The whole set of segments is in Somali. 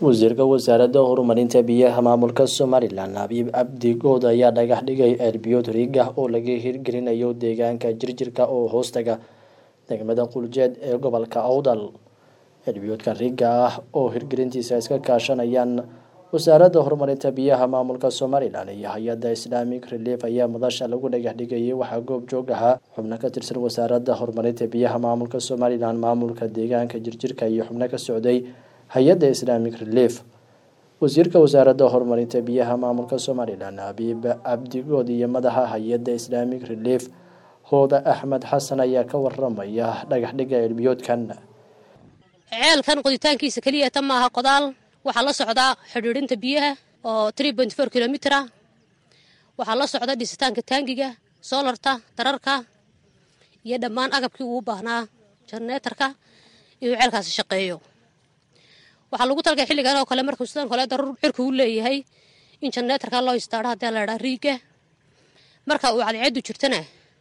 wasiirka wasaaradda horumarinta biyaha maamulka somalilan abiib cabdi good ayaa dhagax dhigay ceelbiyood riig ah oo laga hirgelinayo deegaanka jirjirka oo hoostaga degmada quljeed ee gobolka awdal ceelbiyoodka riigga ah oo hirgelintiisa iska kaashanayaan wasaaradda horumarinta biyaha maamulka somalilan iyo hay-adda islamic relief ayaa madasha lagu dhagax dhigayay waxaa goob joog ahaa xubno ka tirsan wasaaradda horumarinta biyaha maamulka somalilan maamulka deegaanka jirjirka iyo xubno ka socday hay-adda islamic relief wasiirka wasaaradda horumarinta biyaha maamulka somalilan abiib cabdigood iyo madaxa hay-adda islamic relief hooda axmed xasan ayaa ka waramaya dhagaxdhiga ceelbiyoodkan ceelkan qoditaankiisa keliya ta maaha qodaal waxaa la socdaa xidhiidhinta biyaha oo kilomiter ah waxaa la socda dhisitaanka taangiga soolarta dararka iyo dhammaan agabkii uu baahnaa jarneetarka inuu ceelkaasi shaqeeyo waxaa lagu talgay xilligan oo kale markuu sidaan kale daruur cirku u leeyahay in jarneetarka loo istaadho haddii la idhaa riigga marka uu cadceeddu jirtana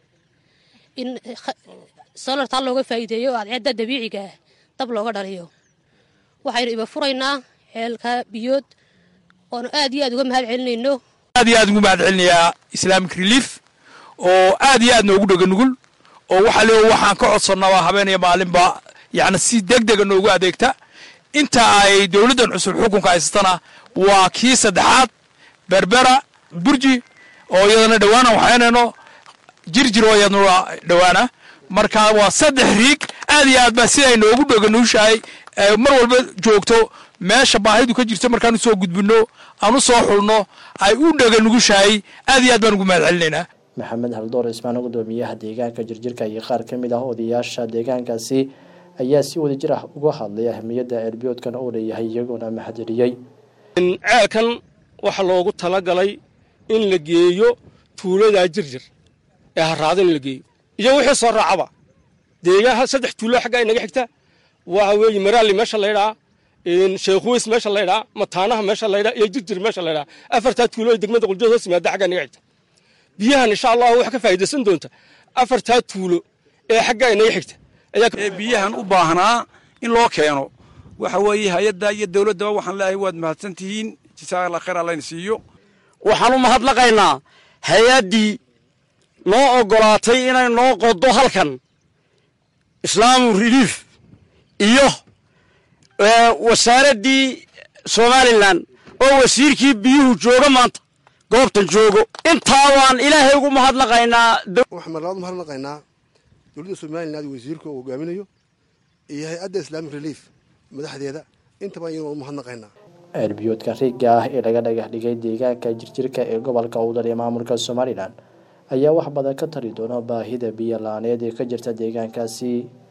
in soolartaa looga faa'iideeyo oo cadceedda dabiiciga dab looga dhaliyo waxaynu iba furaynaa ceelka biyood oonu aad iyo aad uga mahad celinayno aad iyo aad ugu mahad celinayaa islamic relief oo aad iyo aad noogu dhega nugul oo waxaa le waxaan ka codsannaa habeenaya maalinba yacni si deg dega noogu adeegta inta ay dowladdan cusub xukunka haysatana waa kii saddexaad berbera burji oo iyadana dhowaana waxaynayno jirjir oo iyadana dhowaana marka waa saddex riig aad iyo aad baa siday noogu dheganuushahay mar walba joogto meesha baahidu ka jirto markaan usoo gudbino aan u soo xulno ay u dheganugushahay aad iyo aad baan ugu mahad celinaynaa maxamed haldoor ismaan gudoomiyaha deegaanka jirjirka iyo qaar ka mid ah odayaasha deegaankaasi ayaa si wadajir ah uga hadlay ahmiyadda ceelbiyoodkan oo leeyahay iyagoona mahadceliyey ceelkan waxaa loogu talagalay in la geeyo tuuladaa jirjir ee haraada in la geeyo iyo wixii soo raacaba deegaha saddex tuulo xaggaa inaga xigta waxa weeye maraali meesha laydhaa sheekhuweys meesha laydhaa mataanaha meesha laydhaa iyo jirjir meesha laydhaa afartaa tuulo ee degmada quljood hoos yimaada xaggaa inaga xigta biyahan insha allahu wax ka faa'idaysan doonta afartaa tuulo ee xaggaa inaga xigta ee biyahan u baahnaa in loo keeno waxa weeye hay-adda iyo dowladdaba waxaan leeyahay waad mahadsan tihiin jisaa alla khayr allayna siiyo waxaan u mahadnaqaynaa hay-addii noo oggolaatay inay noo qodo halkan islaamu relief iyo wasaaraddii somalilan oo wasiirkii biyuhu jooga maanta goobtan joogo intaa waan ilaahay ugu mahadnaqaynaa waxaan marlabaad mahadnaqaynaa dowladda somalilan wasiirka uu hogaaminayo iyo hay-adda islamic relief madaxdeeda intaba iyadoo u mahadnaqaynaa ceelbiyoodka riigga ah ee laga dhagax dhigay deegaanka jirjirka ee gobolka awdal ee maamulka somalilan ayaa wax badan ka tari doona baahida biyo la-aaneed ee ka jirta deegaankaasi